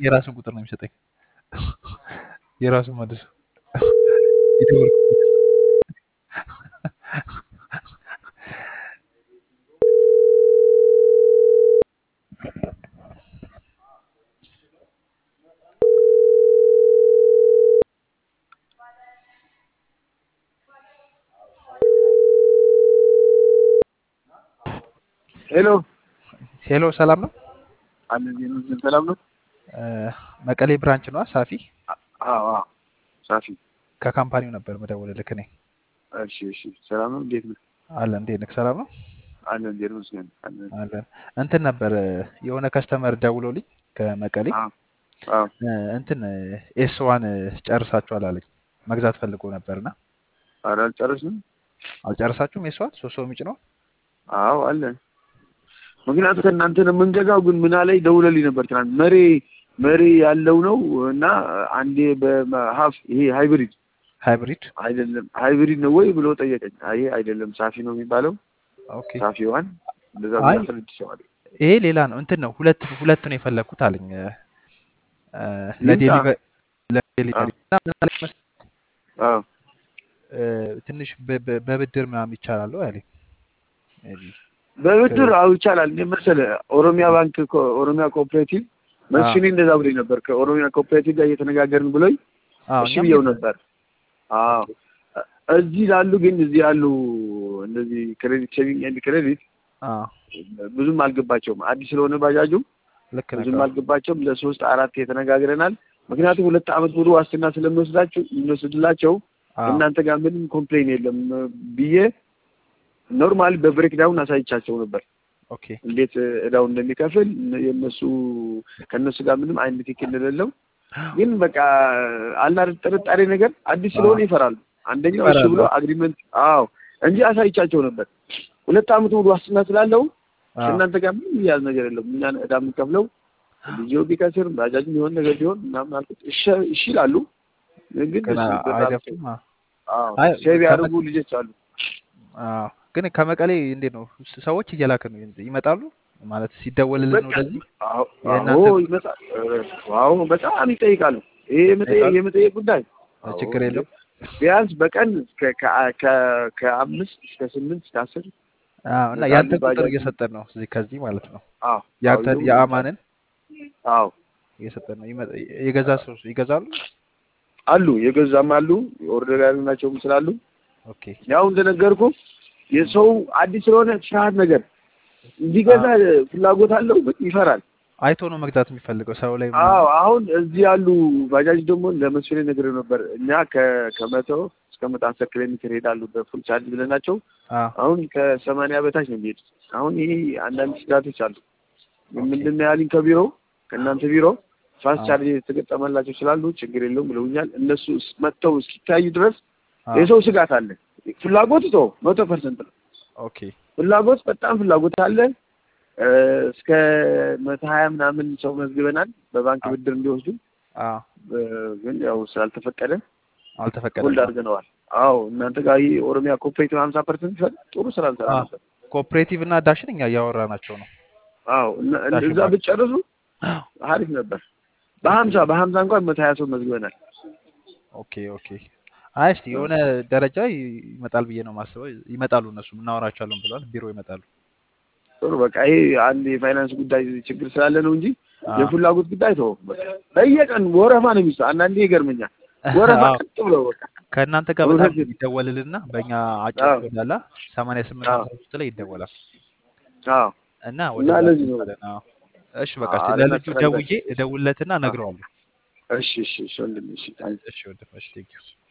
የራሱን ቁጥር ነው የሚሰጠኝ። የራሱን መልሶ የደወልኩበት ሄሎ ሄሎ፣ ሰላም ነው? አንድ ጊዜ ሰላም ነው። እ፣ መቀሌ ብራንች ነዋ። ሳፊ አዎ አዎ፣ ሳፊ ከካምፓኒው ነበር መደወልልክ እኔ። እሺ እሺ፣ ሰላም ነው። እንዴት ነው? አለን እንዴት ነህ? ሰላም ነው አለን እንዴት ነው? መስገን አለን። አለን። እንትን ነበር የሆነ ከስተመር ደውሎልኝ ከመቀሌ አዎ አዎ፣ እ፣ እንትን ኤስ ዋን ጨርሳችኋል አለኝ። መግዛት ፈልጎ ነበርና ኧረ አልጨረስንም። አልጨረሳችሁም? ኤስ ዋን ሶስት ሰው የሚጭነው አዎ አለን። ምክንያቱ ከእናንተ ነው የምንገዛው። ግን ምን አለኝ ደውለልኝ ነበር ትናንት። መሬ መሬ ያለው ነው እና አንዴ በሀፍ ይሄ ሃይብሪድ ሃይብሪድ። አይደለም ሃይብሪድ ነው ወይ ብሎ ጠየቀኝ። አይ አይደለም ሳፊ ነው የሚባለው ኦኬ ሳፊ ዋን እንደዛ አይ ብያስረድቼዋል። ይሄ ሌላ ነው እንትን ነው ሁለት ሁለት ነው የፈለግኩት አለኝ እ፣ ይምጣ። ለዴሊቨሪ ለዴሊቨሪ አዎ እና ምን አለኝ መሰለህ አዎ እ፣ ትንሽ በ- በ- በብድር ምናምን ይቻላል ወይ አለኝ ሜይ ቢ በብድር ከ- አው ይቻላል። እንደ መሰለህ ኦሮሚያ ባንክ ኮ- ኦሮሚያ ኮኦፕሬቲቭ አዎ መስፍኔ እንደዛ ብሎኝ ነበር። ከኦሮሚያ ኮኦፕሬቲቭ ጋር እየተነጋገርን ብሎኝ አዎ እሺ እኛም ብየው እየተ- ነበር። አዎ እዚህ ላሉ ግን እዚህ ያሉ እንደዚህ ክሬዲት ሴቪንግ ኤንድ ክሬዲት አዎ ብዙም አልገባቸውም። አዲስ ስለሆነ ባጃጁ ልክ ነህ ብዙም አዎ አልገባቸውም። ለሶስት አራት የተነጋግረናል። ምክንያቱም ሁለት ዓመት ሙሉ ዋስትና ስለሚወስዳቸው የሚወስድላቸው አዎ እናንተ ጋር ምንም ኮምፕሌን የለም ብዬ ኖርማል በብሬክዳውን አሳይቻቸው ነበር ኦኬ እንዴት እዳው እንደሚከፍል የእነሱ ከእነሱ ጋር ምንም አይነት ትክክል እንደሌለው ግን በቃ አላር ጥርጣሬ ነገር አዲስ አዎ ስለሆነ ይፈራሉ። አንደኛው እሺ ብሎ ይፈራሉ አግሪመንት አዎ እንጂ አሳይቻቸው ነበር። ሁለት ዓመት ሙሉ ዋስትና ስላለው አዎ ከእናንተ ጋር ምንም ያዝ ነገር የለም። እኛ እዳ የምንከፍለው ልጅው ቢከስር ባጃጅ ቢሆን ነገር ቢሆን ምናምን አልኩት። እሺ እሺ ይላሉ። ግን ግን እሺ አ- በጣም አይደፍሩም አዎ አዎ አይ ሴቭ ከመ ያደርጉ ልጆች አሉ። አዎ ግን ከመቀሌ እንዴት ነው ስ- ሰዎች እየላክ ነው ይመጣሉ ማለት ሲደወልልን በቃ ወደዚህ አዎ አዎ የእናንተ ይመጣል። አዎ በጣም ይጠይቃሉ። ይሄ የመጠየቅ ይጠይቃሉ የመጠየቅ ጉዳይ አዎ ችግር እንዴ የለውም ቢያንስ በቀን ከ- ከ- ከ- ከአምስት እስከ ስምንት እስከ አስር አዎ እና ይመጣሉ። ያንተን ቁጥር ባጃጅ እየሰጠን ነው እዚህ ከዚህ ማለት ነው አዎ አዎ ያንተን ይሁን የአማንን አዎ እየሰጠን ነው ይመ- የገዛ ሰው ይገዛሉ አሉ የገዛም አሉ ኦርደር ያልናቸውም ስላሉ ኦኬ ያው እንደነገርኩ የሰው አዲስ ስለሆነ ፍርሃት ነገር እንዲገዛ አዎ ፍላጎት አለው ግን ይፈራል። አይቶ ነው መግዛት የሚፈልገው ሰው ላይ አዎ ምናምን አሁን እዚህ ያሉ ባጃጅ ደግሞ ለመስፍኔ ነገር ነበር እኛ ከ- ከመቶ እስከ መቶ አስር ኪሎ ሜትር ይሄዳሉ በፉል ቻርጅ ብለናቸው አዎ አሁን ከሰማንያ በታች ነው የሚሄዱት። አሁን ይሄ አንዳንድ ስጋቶች አሉ። ኦኬ ምንድን ነው ያሉኝ ከቢሮ ከእናንተ ቢሮ ፋስት አዎ ቻርጅ የተገጠመላቸው ስላሉ ችግር የለውም ብለውኛል። እነሱ እስ- መጥተው እስኪታዩ ድረስ አዎ የሰው ስጋት አለ። ፍላጎት ቶ መቶ ፐርሰንት ነው ኦኬ ፍላጎት በጣም ፍላጎት አለ። እ፣ እስከ መቶ ሀያ ምናምን ሰው መዝግበናል በባንክ አዎ ብድር እንዲወስዱ አዎ እ፣ ግን ያው ስላልተፈቀደ ሆልድ አልተፈቀደም አዎ አድርገነዋል። አዎ እናንተ ጋር ይህ ኦሮሚያ ኮፕሬቲቭ ሀምሳ ፐርሰንት ይፈል ጥሩ ስራ እንሰራ አዎ ነበር። ኮኦፕሬቲቭ እና ዳሽን እኛ እያወራናቸው ነው አዎ እና ዳሽን እዛ ባንክ ብትጨርሱ አሪፍ ነበር። በሀምሳ በሀምሳ እንኳን መቶ ሀያ ሰው መዝግበናል። ኦኬ ኦኬ አይ እስቲ የሆነ ደረጃ ይ- ይመጣል ብዬ ነው የማስበው። ይመጣሉ እነሱም እናወራቸዋለን ብለዋል። ቢሮ ይመጣሉ። ጥሩ በቃ ይሄ አንድ የፋይናንስ ጉዳይ ችግር ስላለ ነው እንጂ አዎ የፍላጎት ጉዳይ ተወው። በቃ በየቀን ወረፋ ነው የሚሰ አንዳንዴ ይገርመኛል። ወረፋ አዎ ቀጥ ብለው በቃ ከእናንተ ጋር በጣም እውነት ይደወልልና በእኛ አጭር አዎ ኮድ አለ ሰማንያ ስምንት አዎ ሀምሳ ሶስት ላይ ይደወላል አዎ እና እና ወደዛ ለዚህ ነው እንመጣለን። አዎ እሺ በቃ እስቲ አዎ ለልጁ ደውዬ እናስተናግዳለን። እደውልለትና አዎ እነግረዋለሁ። እሺ እሺ እሺ ወንድሜ እሺ ታንክ እሺ ወንድም እሺ ቴንኪው